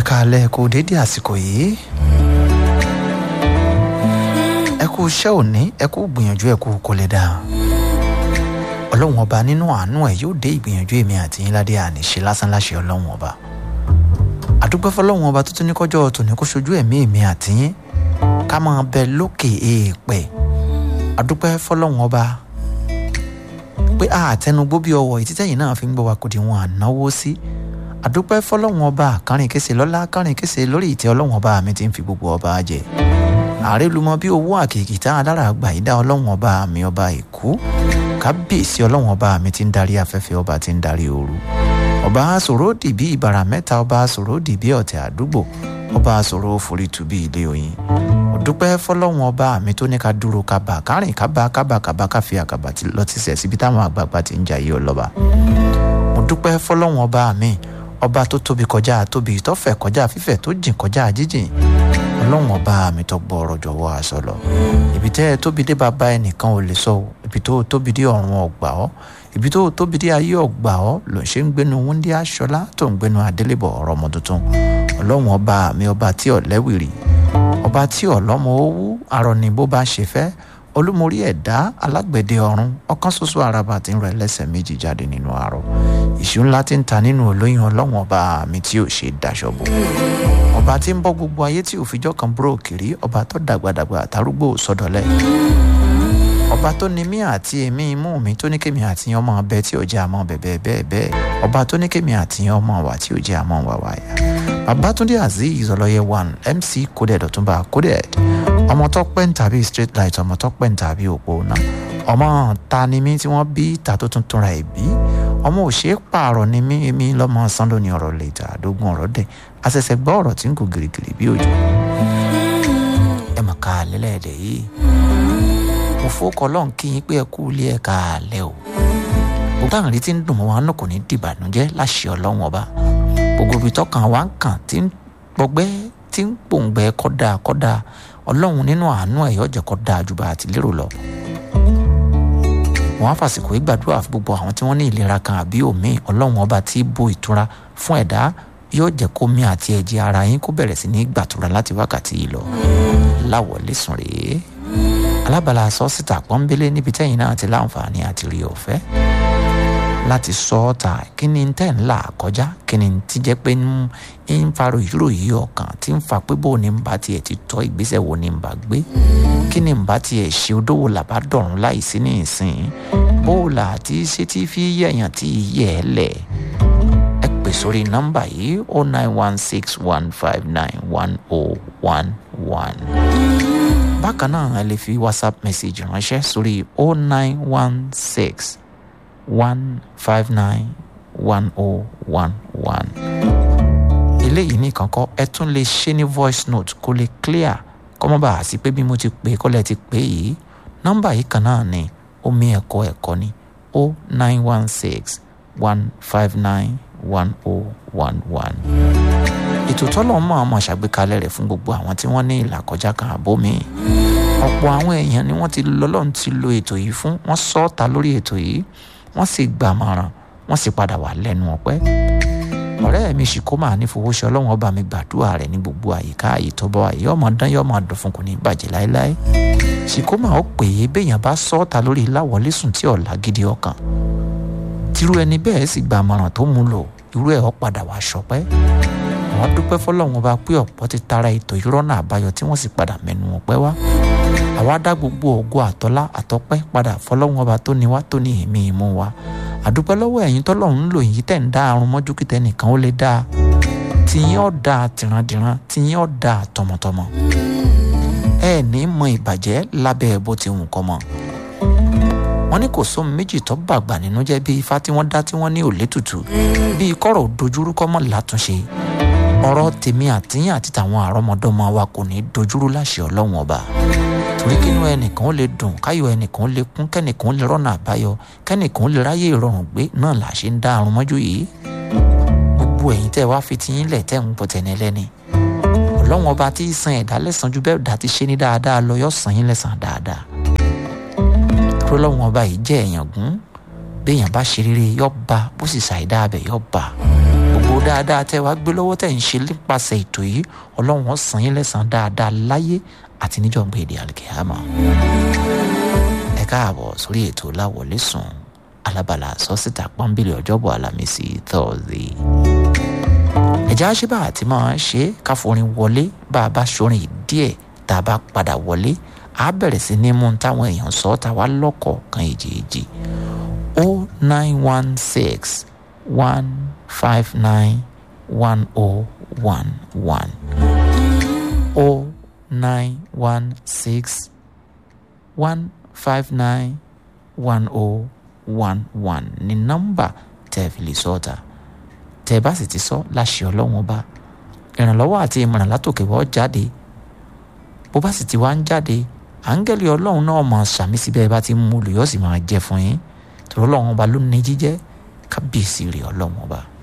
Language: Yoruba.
káalẹ́ kú dédé àsìkò yìí ẹ kú iṣẹ́ òní ẹ kú gbìyànjú ẹ kú kó lè dà ọlọ́run ọba nínú àánú ẹ̀ yóò dé ìgbìyànjú èmi àti yín ládé àníṣe lásán láṣẹ ọlọ́run ọba àdúgbò fọlọ́run ọba tó tún ní kọjọ́ tòní kó ṣojú ẹ̀mí èmi àti yín ká máa bẹ lókè èèpẹ̀ àdúgbò fọlọ́run ọba pé àtẹnugbó bí ọwọ́ ìtítẹ́yìn náà fi ń gbọ́ wa kò dì wọn ànáwó sí àdúpẹ́ fọlọ́run ọba kárìn kése lọ́lá kárìn kése lórí ìtẹ́ ọlọ́run ọba mi ti ń fi gbogbo ọba jẹ ààrẹ lumọ bí owó àkèkì tá alára àgbà ìdá ọlọ́run ọba mi ọba èkó kábíyèsí ọlọ́run ọba mi ti ń darí afẹ́fẹ́ ọba ti ń darí ooru ọba sòro dìbí ìbàrà mẹ́ta ọba sòro dìbí ọ̀tẹ̀ àdúgbò ọba sòro forítù bí ilé oyin ọdúpẹ́ fọlọ́run ọba mi tó ní ká dúró ká bá kárìn ká bá ká bá ká bá ká fi àkàbà lọ ti sẹ̀ síbi táwọn àgbààgbà ti ń jayé ọlọ́ba mo dúpẹ́ fọlọ́run ọba mi ọba tó tóbi kọjá tóbi tó fẹ̀ kọjá fífẹ̀ tó jìn kọjá jíjìn ọlọ́run ọba mi tó gbọ́ ọ̀rọ̀ jọ̀wọ́ aṣọ lọ ibi tẹ́ ẹ tóbi dé bàbá ẹnìkan ò lè sọ o ibi tó tóbi dé ọ̀run ọgbà ọ́ ibi tó tóbi dé ayé ọgbà ọ́ ló ń ṣe ń gbénu wúndí aṣọlá tó ń gbénu adélébọ̀ ọ̀rọ̀ ọmọ tuntun ọlọ́run ọba mi ọba tí ọ̀lẹ́wìrì ọba tí ọ̀lọ́mọ owó arọ ni bó bá ṣe fẹ́ olúmorí ẹ̀dá alágbẹ̀dẹ ọ̀run ọ̀kan ṣoṣo araba tí ń rọ ẹlẹ́sẹ̀ méjì jáde nínú àárọ̀ ìṣú ńlá tí ń ta nínú olóyún ọlọ́wọ̀n ọba mi tí ò ṣe daṣọ bò ọba tí ń bọ́ gbogbo ayé tí òfijọ́ kan búrò kiri ọba tó dàgbàdàgbà àtàrúgbò sọdọ̀lẹ́ ọba tó ní mí àti èmi imú mi tó ní kémi àti ọmọ ọbẹ tí ò jẹ́ àmọ́ bẹ̀bẹ̀ bẹ́ẹ̀ bẹ́ẹ̀ ọba tó ní kémi àti ọmọ wà tí ò jẹ́ àmọ́ wà wáyà babatunde azeez ọlọyẹ one mc coded ọtúnba coded ọmọ tó pẹ́ ń tàbí straight light ọmọ tó pẹ́ ń tàbí òpó náà ọmọ ta ni mí tí wọ́n bí ta tó tún túnra ẹ̀ bí ọmọ ò ṣeé pààrọ̀ ni mí èmi lọ́mọ sando ní ọ̀rọ̀ lẹ́tà àdógún ọ̀rọ̀ dẹ̀ àṣẹ̀ṣẹ̀ gbọ́ ọ̀rọ̀ tí ń kó gìrìgìrì bí òjò ẹ mọ̀ ká lẹ́lẹ́dẹ̀ yìí mo fowókọ lọ́n kí yín pé ẹ kú ilé ẹ ká lẹ́ o gbogbo àwọn retí ń dùn mọ́ wa náà kò ní dìbànújẹ́ láṣẹ ọlọ́run ọba gbogbo ibi tọkàn wa ń kàn tí ń gbọgbẹ́ tí ń pòǹgbẹ kọ́dà kọ́dà ọlọ́run nínú àánú ẹ̀yọ́ jẹ́ kọ́dà ju bá a ti lérò lọ. wọ́n á fàsìkò ìgbàdúrà fún gbogbo àwọn tí wọ́n ní ìlera kan àbí òmíì ọlọ́run ọba tí bo ìtura fún ẹ̀dá yóò jẹ́ kó mi àti ẹ̀jẹ̀ ara yín kó bẹ̀rẹ̀ sí ní gbàtura láti wákàtí yìí lọ. láwọlé sùn rèé alábàlá sọ́sítà pọ́nbélé níbi tẹ́yìn náà ti láǹfààní àti rí ọ̀fẹ́ láti sọ ọ́ ta kí ni tẹ́ ń là kọjá kí ni ti jẹ́ pé ń fa ròyìnrò yìí ọkàn tí ń fa pé bó ni ń bá tiẹ̀ ti tọ́ ìgbésẹ̀ wo ni ń bá gbé kí ni ń bá tiẹ̀ ṣe odówó làbá dọ̀rùn láìsí ní ìsìn bó là tí ṣe tí fi yẹ̀yàn tí yẹ̀ ẹ́ lẹ̀ ẹ pè sórí nọ́mbà yìí o nine one six one five nine one o one one bákan náà ẹ lè fi whatsapp message ránṣẹ́ sórí o nine one six one five nine one oh one one. eléyìí nìkan kọ́ ẹ tún lè ṣe ní voice note kó lè clear kọ́ mọ́ bá a sí pé bí mo ti pè é kọ́lẹ̀ ti pè é yìí nọ́mbà yìí kan náà ni omi ẹ̀kọ́ ẹ̀kọ́ ni o nine one six one five nine one oh one one. ètò tọ́lọ̀ mọ́ ọmọ ṣàgbékalẹ̀ rẹ̀ fún gbogbo àwọn tí wọ́n ní ìlàkọjá kan àbómi ọ̀pọ̀ àwọn èèyàn ni wọ́n ti lọ́lọ́run ti lo ètò yìí fún wọ́n sọ́ọ̀ta lórí ètò yìí wọ́n sì gbàmọ̀ràn wọ́n sì padà wà lẹ́nu ọpẹ́ ọ̀rẹ́ mi ṣìkómà ní fowóṣe ọlọ́run ọba mi gbàdúrà rẹ̀ ní gbogbo àyíká àyè tó bọ́ àyè ọmọ dán yọ máa dùn fún kò ní bàjẹ́ láéláé ṣìkómà ó pè é béèyàn bá sọ́ọ̀ta lórí láwọlé sùn tí ọ̀la gidi ọkàn tírú ẹni bẹ́ẹ̀ sì gbàmọ̀ràn tó mú lò irú ẹ̀ ọ́ padà wá ṣọpẹ́ àwọn dúpẹ́ fọlọ́run ọba pé ọ̀pọ̀ ti tara ètò ìrọ́nà àbáyọ tí wọ́n sì padà mẹ́nu ọpẹ́ wá àwa dá gbogbo ògo àtọ́lá àtọ́pẹ́ padà fọlọ́run ọba tó ní wá tó ní èmi ìmú wa àdúpẹ́ lọ́wọ́ ẹ̀yin tọ́lọ́run ń lò yìí tẹ̀ ń dá àrùn mọ́jú kí tẹnìkan ó lè dáa tìyín ọ̀ dáa tìrandìran tìyín ọ̀ dáa tọmọtọmọ ẹ ní mọ ìbàjẹ́ lábẹ́ bó ti wù kọ́ mọ́ wọ́n ní kò sóhun méjì tó bàgbà nínú jẹ́ bí ifá tí wọ́n dá tí wọ́n ní òlé tutù bí kọ́rọ̀ dojúrú kọ́ mọ́ látúnṣe ọ̀rọ̀ tèmi àtìyàn àti tàwọn àrọ́mọdọ́mọ wa kò ní dojúrú láṣẹ ọlọ́run ọba torí kínú ẹnìkan ó lè dùn káyọ̀ ẹnìkan ó lè kún kẹ́nìkan ó lè rọ́nà àbáyọ kẹ́nìkan ó lè ráyè ìrọ̀rùn gbé náà là ṣe ń dá àrùn mọ́jú yìí gbogbo ẹ̀yin tẹ́ wá fi tiyín lẹ̀ tẹ́ ń bọ̀ tẹ̀lé lẹ́ni ọlọ́run ọba tí í san ẹ̀dá lẹ́sàn ju bẹ́ẹ̀ dá ti ṣe ní dáadáa lọ yóò san yín lẹ́sàn dáadáa tó lọ́wọ́n ọba yìí jẹ́ èèyàn gún béèyàn bá ṣe rere yọ ba bó sì ṣàìdá abẹ yọ ba gbogbo dáadáa tẹ́ wá gbé lọ́wọ́ tẹ̀ ń ṣe nípasẹ̀ ètò yìí ọlọ́run ó san yín lẹ́san dáadáa láyé àti níjọ́ gbé èdè àlùkìyàmà ẹ káàbọ̀ sórí ètò láwọlé sùn alábàlà sọ́sítà pọ́nbìlì ọjọ́bọ̀ alámísì thursday ẹ̀já ṣe bá àti máa ṣe káforin wọlé bá a bá ṣorin díẹ̀ tá a bá padà wọlé a bẹ̀rẹ̀ sí ní mú táwọn èèyàn sọ tá a wá lọ́kọ̀ọ̀kan èjèèjì o nine one six one five nine one o one one o nine one six one five nine one o one one ní nọ́mbà tẹ́ fi lè sọ́ọ̀tà tẹ́ bá sì ti sọ láṣẹ ọlọ́run ọba ìrànlọ́wọ́ àti ìmọ̀ràn látòkè wọ́ jáde bó bá sì ti wá ń jáde áńgẹ́lì ọlọ́run náà máa ṣàmì síbẹ̀ bá ti mú lò yóò sì máa jẹ fún yín torí ọlọ́run ọba ló ní jíjẹ́ kábíyèsí rẹ̀ ọlọ́run ọba.